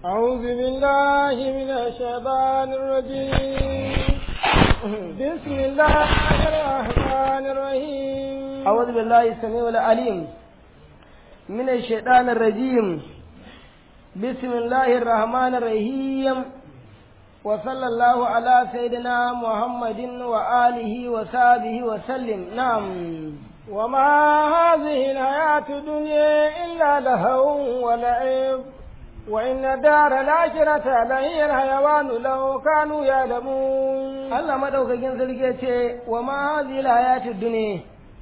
أعوذ بالله من الشيطان الرجيم بسم الله الرحمن الرحيم أعوذ بالله السميع العليم من الشيطان الرجيم بسم الله الرحمن الرحيم وصلى الله على سيدنا محمد وآله وصحبه وسلم نعم وما هذه الحياة الدنيا إلا لهو ولعب وإن الدار الآخرة لهي الحيوان لو كانوا يعلمون Allah madaukakin sarki ya ce wa ma hadhihi alhayatud dunya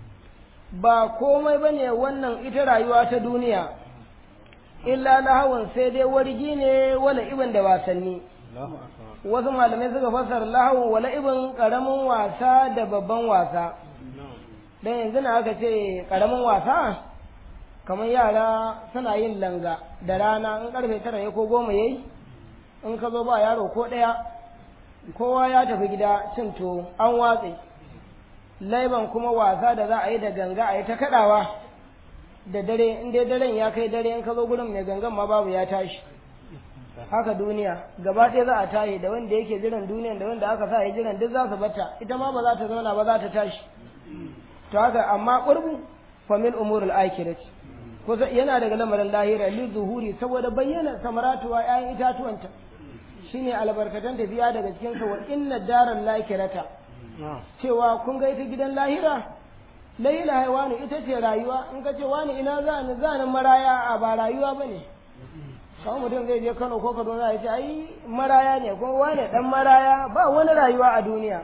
ba komai bane wannan ita rayuwa ta duniya illa lahawun sai dai wargi ne wala ibn da wasanni wasu malamai suka fassara lahawun wala ibn karamin wasa da babban wasa dan yanzu na aka ce karamin wasa kamar yara suna yin langa da rana in karfe tara ne ko goma yayi in ka zo ba yaro ko ɗaya kowa ya tafi gida cin to an watse laiban kuma wasa da za a yi da ganga a yi ta kaɗawa da dare in dai daren ya kai dare in ka zo gurin mai gangan ma babu ya tashi haka duniya gaba ɗaya za a tashi da wanda yake jiran duniyan da wanda aka sa ya jiran duk za su bata ita ma ba za ta zauna ba za ta tashi to haka amma ƙurbu famin umurul akirati kusa yana daga lamarin lahira li zuhuri saboda bayyana samaratuwa ƴaƴan itatuwanta shine albarkatan tafiya daga cikin sa wa inna daral lakirata cewa kun ga ita gidan lahira laila haiwanu ita ce rayuwa in ka ce wani ina za ni za ni maraya a ba rayuwa bane kawai mutum zai je Kano ko Kaduna ya ce ai maraya ne ko wani dan maraya ba wani rayuwa a duniya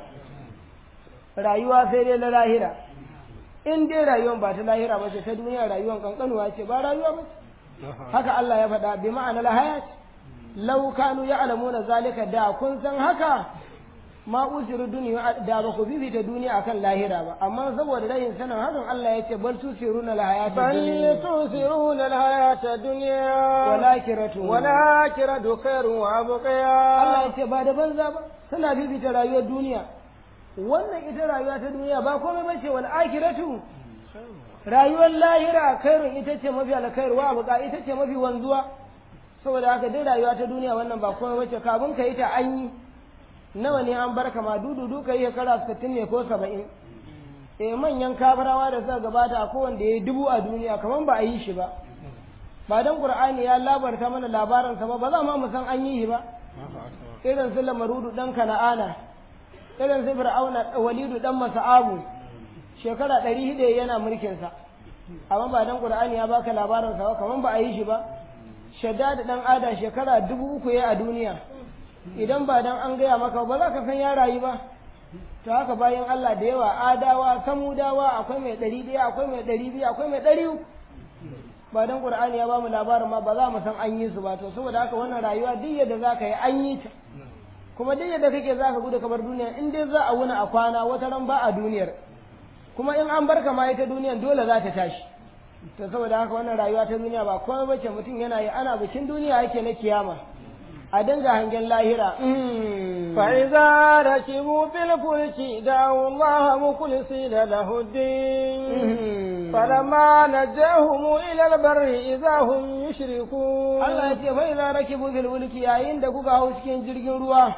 rayuwa sai dai na lahira in dai rayuwan ba ta lahira ba ce ta duniya rayuwan kankanuwa ce ba rayuwa ba haka Allah ya faɗa bi ma'anar hayat law kanu ya'lamuna zalika da kun san haka ma usiru duniya da ba ku bibita duniya akan lahira ba amma saboda rayin sanin hakan Allah ya ce bal tusiruna al-hayata بل dunya تؤثرون الحياة الدنيا walakiratu والآخرة خير وأبقى Allah ya ce ba da banza ba suna bibita rayuwar duniya wannan ita rayuwa ta duniya ba komai bace wal akhiratu rayuwar lahira khairun ita ce mafi alkhairu wa abuka ita ce mafi wanzuwa saboda haka dai rayuwa ta duniya wannan ba komai bace kafin ka yi ta an yi nawa ne an barka ma dudu ka yi shekara 60 ne ko 70 eh manyan kabarawa da suka gabata ko wanda ya yi dubu a duniya kaman ba a yi shi ba ba dan qur'ani ya labarta mana labarin sa ba ba za ma mu san an yi shi ba irin su lamarudu dan kana'ana irin su fir'auna walidu dan masa'abu shekara ɗari hida yana mulkin sa amma ba dan qur'ani ya baka labarin sa ba kaman ba a yi shi ba shaddad dan ada shekara dubu uku ya a duniya idan ba dan an gaya maka ba za ka san ya rayu ba to haka bayan Allah da yawa adawa samudawa akwai mai ɗari ɗaya akwai mai ɗari biyu akwai mai ɗari uku ba dan qur'ani ya bamu labarin ma ba za mu san an yi su ba to saboda haka wannan rayuwa duk yadda za ka yi an yi ta kuma duk yadda kake za ka gudu ka bar duniya in dai za a wuni a kwana wata ran ba a duniyar kuma in an barka ma ita duniyar dole za ta tashi to saboda haka wannan rayuwa ta duniya ba komai bace mutum yana yi ana bikin duniya yake na kiyama a dinga hangen lahira Mm. فإذا ركبوا في الفلك دعوا الله مخلصين له الدين Mm. فلما نجاهم إلى البر إذا هم يشركون Allah ya ce fa idza rakibu fil fulki yayin da kuka hau cikin jirgin ruwa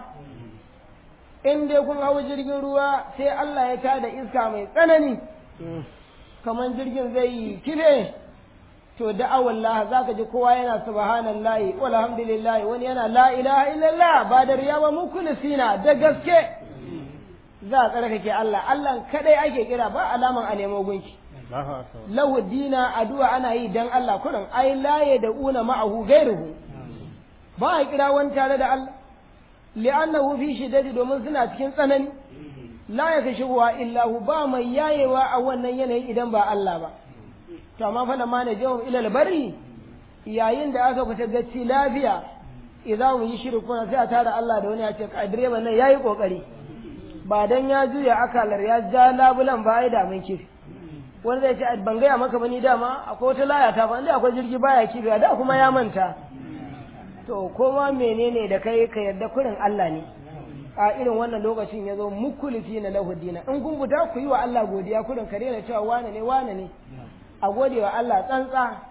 in dai kun hau jirgin ruwa sai Allah ya tada iska mai tsanani kamar jirgin zai yi kife to da'awar Allah zaka ji kowa yana subhanallahi walhamdulillahi wani yana la ilaha illallah ba da riya ba mukhlisina da gaske za a tsarkake Allah Allah kadai ake kira ba alaman a nemo gunki lahu dina addu'a ana yi dan Allah kurin ai la da una ma'ahu gairuhu ba a kira wani tare da Allah li'annahu fi shiddati domin suna cikin tsanani la ya kashi wa illahu ba mai yayewa a wannan yanayi idan ba Allah ba to amma fa lamma na jawab ila bari yayin da aka fita gacci lafiya idan mu yi shirkuna sai a tara Allah da wani ya ce ka direban nan yayi kokari ba dan ya juya akalar ya ja labulan ba ai da mun kifi wani zai ce ban gaya maka ba ni dama akwai wata laya ta fa inda akwai jirgi baya kifi da kuma ya manta to koma menene da kai ka yarda kurin Allah ne a irin wannan lokacin ya zo mukulisi na lahudina in kun fita ku yi wa Allah godiya kurin ka daina cewa wane ne wane ne a gode wa Allah tsantsa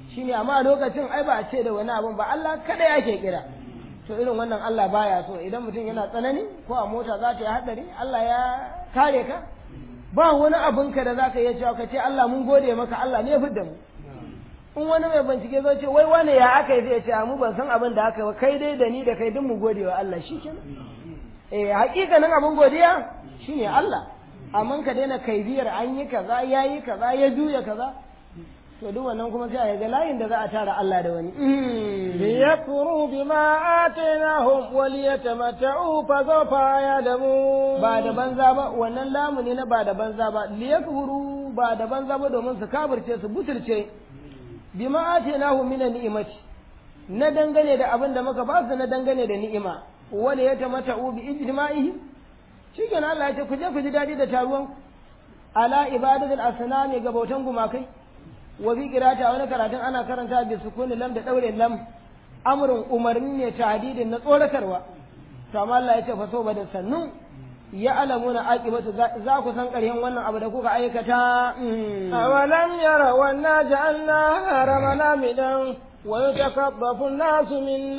shine amma a lokacin ai ba a ce da wani abun ba Allah kada yake kira to irin wannan Allah baya so idan mutum yana tsanani ko a mota za ta yi hadari Allah ya kare ka ba wani abin ka da za ka iya cewa ka ce Allah mun gode maka Allah ne ya fidda mu in wani mai bincike zai ce wai wane ya aka yi zai ce mu ban san abin da aka yi ba kai dai da ni da kai duk mu gode wa Allah shi kenan eh hakikanin abin godiya shine Allah amma ka daina kaibiyar an yi kaza ya yi kaza ya juya kaza to duk wannan kuma sai a ga layin da za a tara Allah da wani liyakfuru bima atainahum waliyatamatta'u fa sawfa ya'lamun ba da banza ba wannan lamu ne na ba da banza ba liyakfuru ba da banza ba domin su kafirce su butulce bima atainahum min ni'imati na dangane da abin da muka ba su na dangane da ni'ima waliyatamatta'u bi ijma'ihi shikenan Allah ya ce ku je ku ji dadi da taruwan ala ibadatul asnami ga bautan gumakai wa bi qirata wani karatun ana karanta bi sukuni lam da daure lam amrun umarni ne tahdidin na tsoratarwa to amma Allah ya ce fa so ba da sannu ya alamuna aqibatu za ku san ƙaryan wannan abu da kuka aikata awalam yara wanna ja'alna haramana midan wa yatakabbafu an-nasu min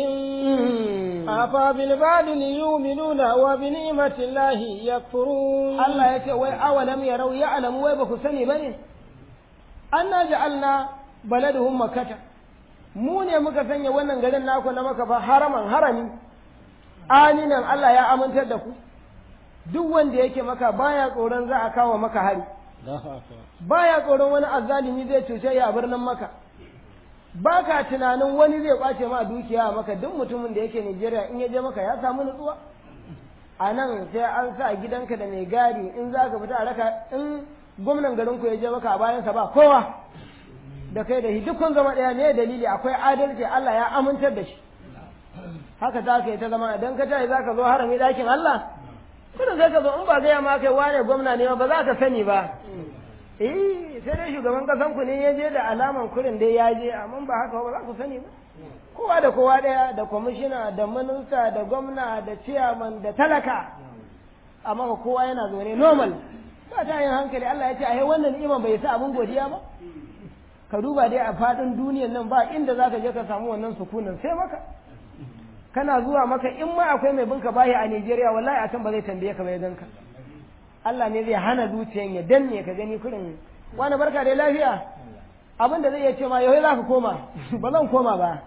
hawlihim afa bil badil yu'minuna wa bi ni'mati llahi yakfurun Allah ya ce wai awalam yarau ya alamu wai ba ku sani bane anna ja'alna baladuhum makkata mu ne muka sanya wannan garin naku na maka fa haraman harami aminan Allah ya amintar da ku duk wanda yake maka baya tsoron za a kawo maka hari baya tsoron wani azzalimi zai cuce ya a birnin maka baka tunanin wani zai kwace ma dukiya a maka duk mutumin da yake Najeriya in ya je maka ya samu nutsuwa a nan sai an sa gidanka da mai gadi in za ka fita a raka in gwamnan garin ku ya je maka a bayansa ba kowa da kai da shi duk kun zama ɗaya ne dalili akwai adalci Allah ya amintar da shi haka za ka yi ta zama idan ka tashi za ka zo harami ɗakin Allah kuma sai ka zo in ba gaya ma kai wane gwamna ne ba za ka sani ba eh sai dai shugaban kasan ku ne ya je da alaman kurin dai ya je amma ba haka ba za ku sani ba kowa da kowa ɗaya da kwamishina da minista da gwamna da ciyaman da talaka amma kowa yana zaune normal ba ta yin hankali Allah ya ce ai wannan ni'iman bai sa abun godiya ba ka duba dai a faɗin duniyan nan ba inda za ka je ka samu wannan sukunin sai maka kana zuwa maka in ma akwai mai binka bayi a Najeriya wallahi a can ba zai tambaye ka bai ganka Allah ne zai hana zuciyan ya danne ka gani kurin wani barka da lafiya abin da zai iya ce ma yau za ka koma ba zan koma ba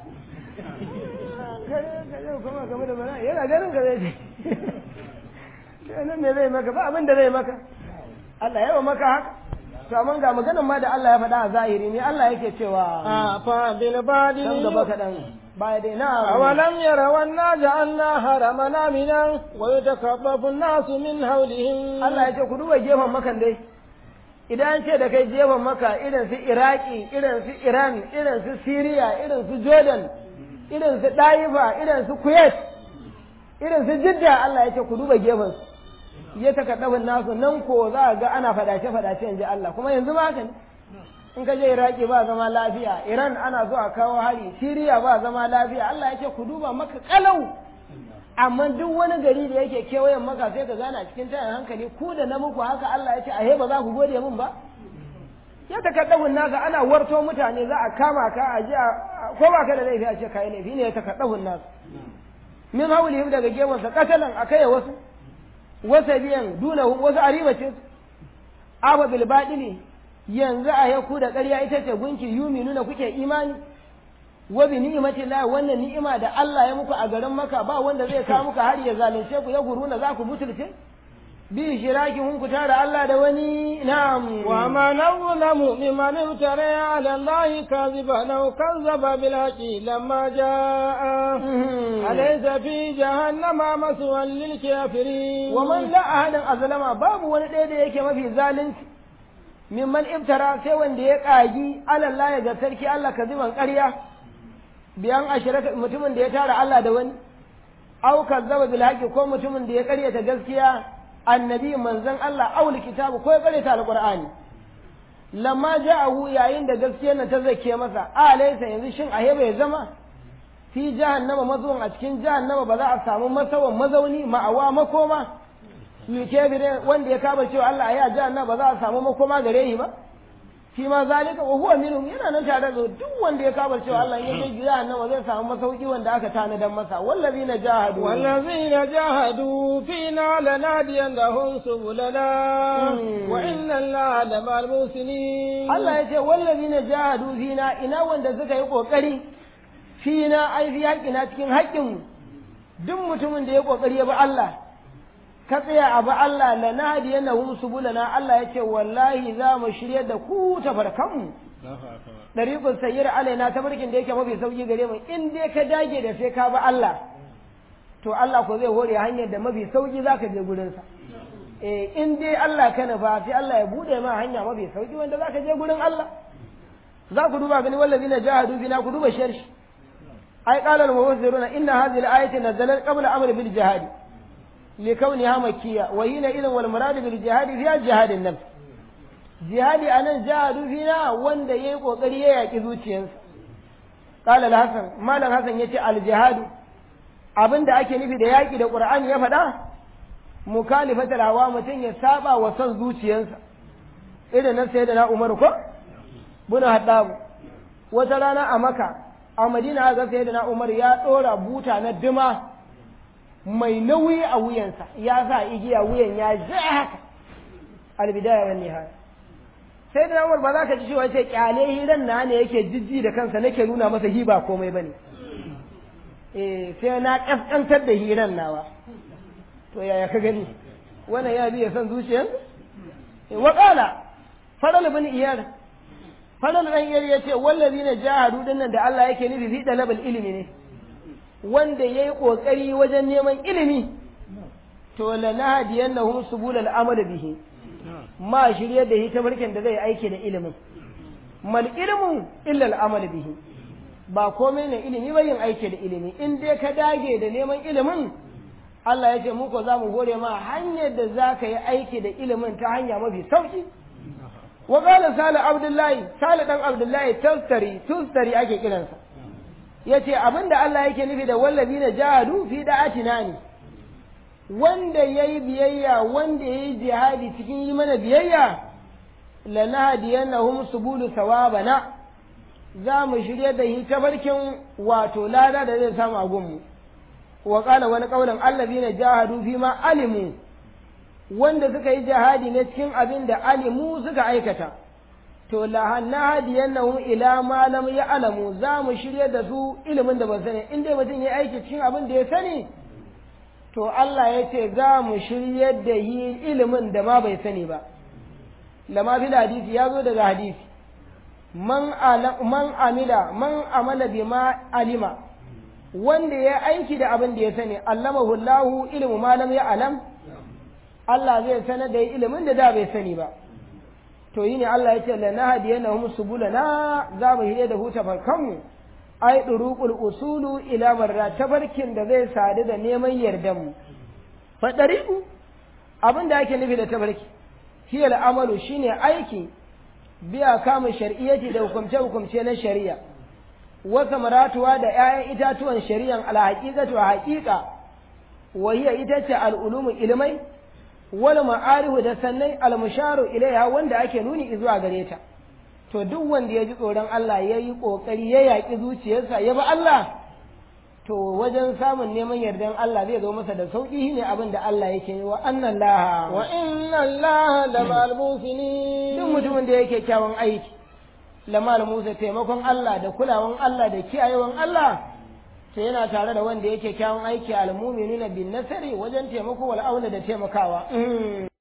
yana ganin ka zai ce nan ne zai maka ba abin da zai maka Allah yawa maka haka to amma ga maganan ma da Allah ya faɗa a zahiri ne Allah yake cewa a fa bil badil dan gaba kaɗan baya dai na awalam yara wanna ja'alna haramana minan wa yatakabbafu an-nasu min hawlihim Allah ya ce ku duba gefen makan dai idan an ce da kai gefen maka irin su Iraki irin su Iran irin su Syria irin su Jordan irin su Daifa irin su Kuwait irin su Jidda Allah ya ce ku duba gefen su ya takaddafin nasu nan ko za a ga ana fadace-fadace in ji Allah kuma yanzu ma haka ne in ka je Iraki ba zama lafiya Iran ana zuwa kawo hari Siriya ba zama lafiya Allah ya ce ku duba maka kalau amma duk wani gari da yake kewayen maka sai ka gana cikin tayin hankali ku da na muku haka Allah ya ce ahe ba za ku gode min ba ya takaddafin naka ana warto mutane za a kama ka a ji ko ba ka da laifi a ce kai laifi ne ya takaddafin nasu min haulihim daga gewansa katalan akai wasu wasa biyan dunahum wasu ariba ce aba bil badili yanzu a yaku da ƙarya ita ce gunki yumi nuna kuke imani wa bi ni'mati la wannan ni'ima da Allah ya muku a garin maka ba wanda zai kawo muku har ya zalunce ku ya guruna za ku butulce bi shiraki hun ku tara Allah da wani na'am wa ma nazlamu mimman iftara ala Allah kadhiban aw kazzaba bil haqi lamma jaa alaysa fi jahannama maswan lil kafirin wa man la ahadan azlama babu wani ɗaya da yake mafi zalunci mimman iftara sai wanda ya kagi ala Allah ga sarki Allah kaziban ƙarya biyan ashiraka mutumin da ya tara Allah da wani aw kazzaba bil haqi ko mutumin da ya ƙaryata gaskiya annabi manzon Allah aul kitabu ko ya karanta alqur'ani lamma ja'ahu yayin da gaskiyar nan ta zake masa alaysa yanzu shin ahe bai zama fi jahannama mazuwan a cikin jahannama ba za a samu masawan mazauni ma'awa makoma yuke bire wanda ya kaba cewa Allah ya jahannama ba za a samu makoma gare shi ba shi ma zalika wa huwa minhum yana nan tare da duk wanda ya kabar cewa Allah ya je jahannama zai samu masauki wanda aka tanadan masa wallazina jahadu والذين جاهدوا فينا لنهدينهم سبلنا وإن الله لمع المحسنين Allah ya ce wallazina jahadu fina ina wanda suka yi kokari fina ai fi haƙina cikin haƙƙin duk mutumin da ya kokari ya bi Allah ka tsaya a bi Allah la nahdiyannahum subulana Allah ya ce wallahi za mu shirye da ku tafarkanmu dariqul sayyir alaina tabarkin da yake mafi sauki gare mu in dai ka dage da sai ka bi Allah to Allah ko zai hore hanyar da mafi sauki zaka je gurin sa eh in dai Allah ka nufa sai Allah ya bude ma hanya mafi sauki wanda zaka je gurin Allah za ku duba gani wallazina jahadu bina ku duba sharhi ai qala al-mufassiruna inna hadhihi al-ayati nazalat qabla amr bil jihad لكونها مكية وهنا إذن والمراد بالجهاد فيها جهاد النفس جهاد أنا جهاد فينا وان دا يقو قرية يكذو تشينس قال الحسن ما الحسن يتي الجهاد abin da ake nufi da yaƙi da ƙur'ani ya faɗa mukalifatar hawa mutum ya saba wa son zuciyarsa irin nan sai da na umaru ko buna haɗabu wata rana a maka a madina ga sai da na umaru ya ɗora buta na dima mai nauyi a wuyansa ya sa igiya wuyan ya ja haka albidaya wani nihaya sai da Umar ba za ka ji cewa sai kyale hiran na ne yake jijji da kansa nake nuna masa hiba komai bane eh sai na kaskantar da hiran nawa to yaya ka gani wannan ya biya son zuciyar wa qala faral bin iyar faral dan iyar yace wallazina jahadu dinnan da Allah yake nufi fi dalabal ilimi ne wanda ya yi ƙoƙari wajen neman ilimi to la nahdiyannahum subulal amal bihi ma shirye da hita barkin da zai aiki da ilimin mal ilmu illa al amal bihi ba komai ne ilimi ba yin aiki da ilimi in dai ka dage da neman ilimin Allah ya ce muku za mu hore ma hanyar da za ka yi aiki da ilimin ta hanya mafi sauki wa qala salih abdullahi salih dan abdullahi tustari tustari ake kiransa ya ce abin da Allah yake nufi da wallazi na jahadu fi da'atina ne wanda ya yi biyayya wanda ya yi jihadi cikin yi mana biyayya lanahdiyannahum subulu sawabana za mu shirya da shi tabarkin wato lada da zai samu a gunmu wa qala wani qaulan allazina jahadu fi ma alimu wanda suka yi jihadi ne cikin abin da alimu suka aikata to lahannahadiyannahum ila ma lam ya'lamu za mu shirya da su ilimin da ban sani in dai mutum ya aiki cikin abin da ya sani to Allah ya ce za mu shirya da yi ilimin da ma bai sani ba lama fil hadisi ya zo daga hadisi man man amila man amala bima alima wanda ya aiki da abin da ya sani allamahu Allahu ilmu ma lam ya'lam Allah zai sanar da ilimin da da bai sani ba to yi ne Allah ya ce la nahdiyannahum subulana za mu hire da huta farkanmu ai duruqul usulu ila marra tabarkin da zai sadu da neman yardan mu fa dariqu abin da ake nufi da tabarki hiya al'amalu shine aiki biya kama shar'iyyati da hukumce hukumce na shari'a wa samaratuwa da 'ya'yan itatuwan shari'an alhaqiqatu wa haqiqa wa hiya ita ce al'ulumu ilmai wal ma'arifu da sannan almusharu ilaiha wanda ake nuni zuwa gare ta to duk wanda ya ji tsoron Allah ya yi ƙoƙari ya yaƙi zuciyarsa ya bi Allah to wajen samun neman yardan Allah zai zo masa da sauƙi ne abin da Allah yake yi wa annan laha wa inna Allah la ma'al musinin duk mutumin da yake kyawun aiki lamal musa taimakon Allah da kulawan Allah da kiyayewan Allah to yana tare da wanda yake kyawun aiki al-mu'minuna bin nasari wajen taimako wal auna da taimakawa